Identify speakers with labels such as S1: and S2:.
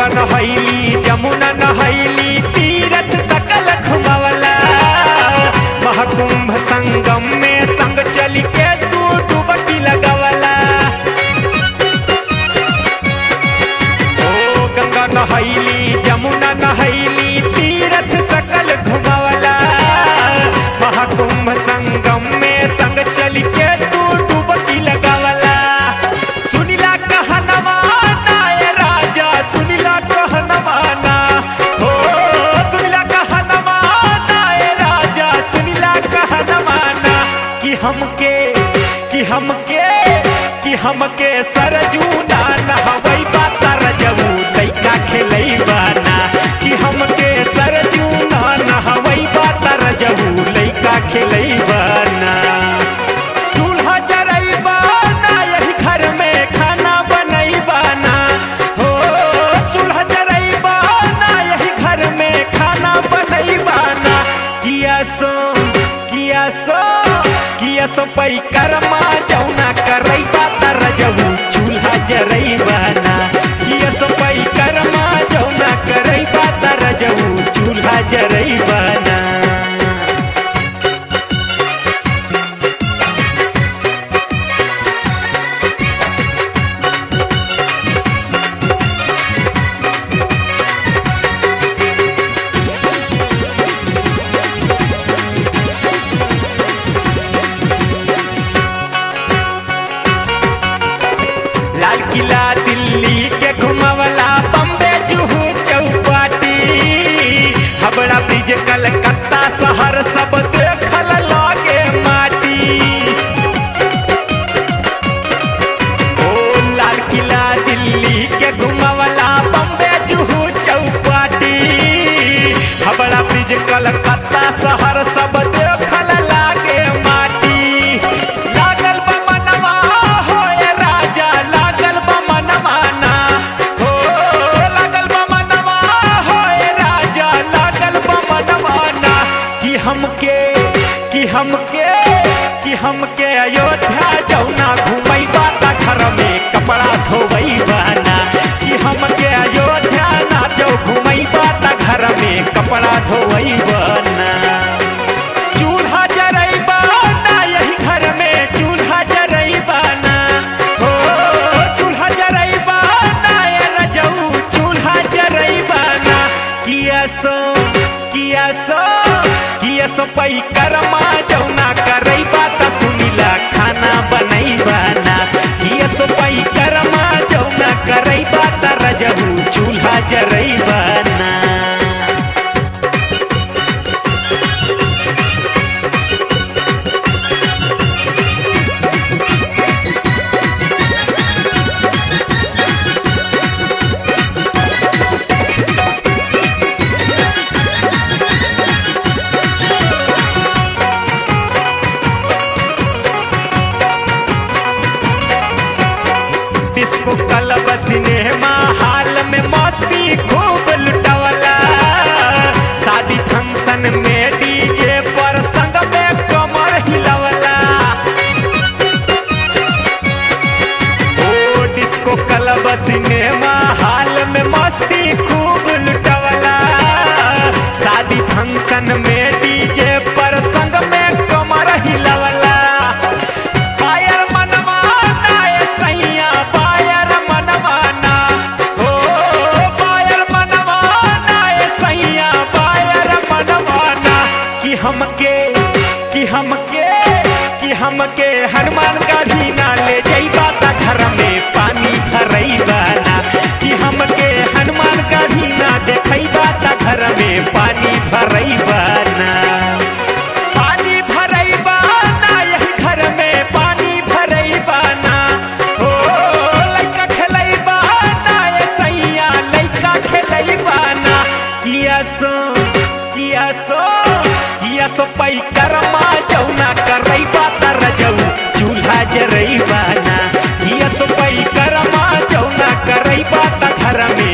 S1: गंगा नहैली जमुना नहैली तीरथ सकल घुमवला महाकुंभ संगम में संग चल के तू डुबकी लगवला ओ गंगा नहैली जमुना नहैली तीरथ सकल घुमवला महाकुंभ संगम में संग चल के तू डुबकी लगवला सुनिला कहनवा नाय राजा सुनिला कहनवा ना हो सुनिला कहनवा नाय राजा सुनिला कहनवा ना कि हमके कि हमके कि हमके सरजू ना नहवई बात रजऊ लइका खेलई बाना कि हमके सरजू ना नहवई बात रजऊ लइका खेलई बाना चूल्हा जरई बाना यही घर में खाना बनई बाना हो चूल्हा जरई बाना यही घर में खाना बनई बाना किया सो किया सो किया सो पई करमा जौना करई बात रजऊ चूल्हा जरई बाना किया सो पई करमा जौना करई बात रजऊ चूल्हा जरई बाना लाल किला दिल्ली के घुमवला बम्बे जुहू चौपाटी हबड़ा ब्रिज कलकत्ता शहर सब देखल लागे माटी ओ लाल किला दिल्ली के घुमवला बम्बे जुहू चौपाटी हबड़ा ब्रिज कलकत्ता शहर सब देखल लागे माटी लागल बा मनवा होए राजा लागल बा मनवा ना हो लागल बा मनवा होए राजा लागल बा मनवा ना कि हमके कि हमके कि हमके अयोध्या जौना घुमई बाता घर में कपड़ा धोवई बाना कि हमके अयोध्या ना जो घुमई बाता घर में कपड़ा धोवई बाना चूल्हा जरई बाना यही घर में चूल्हा जरई बाना हो चूल्हा जरई बाना ये रजऊ चूल्हा जरई बाना किया सो किया सो किया सो पई करमा जौना करई बात सुनिला खाना बनई बाना किया सो पई करमा जौना करई बात रजऊ चूल्हा जरई बाना डिस्को क्लब सिनेमा हाल में मस्ती खूब लुटवला शादी फंक्शन में डीजे पर संग में कमर हिलवला ओ डिस्को क्लब सिनेमा हाल में मस्ती खूब लुटवला शादी फंक्शन में डीजे पर संग में कमर हिलवला पायर मनवाना ए सैया पायर मनवाना हो पायर मनवाना ए सैया पायर मनवाना कि हमके कि हमके कि हमके हनुमान गढ़ी ना ले जइबा त घर में पानी भरई बाना कि हमके हनुमान गढ़ी ना देखइबा त घर में पानी भरई बाना पानी भरई बाना यही घर में पानी भरई बाना हो लइका खेलई बाना ये सैया लइका खेलई बाना किया सो किया सो किया सो पई करमा जौना करई बात रजऊ चूल्हा जरई बाना किया सो पई करमा जौना करई बात घर में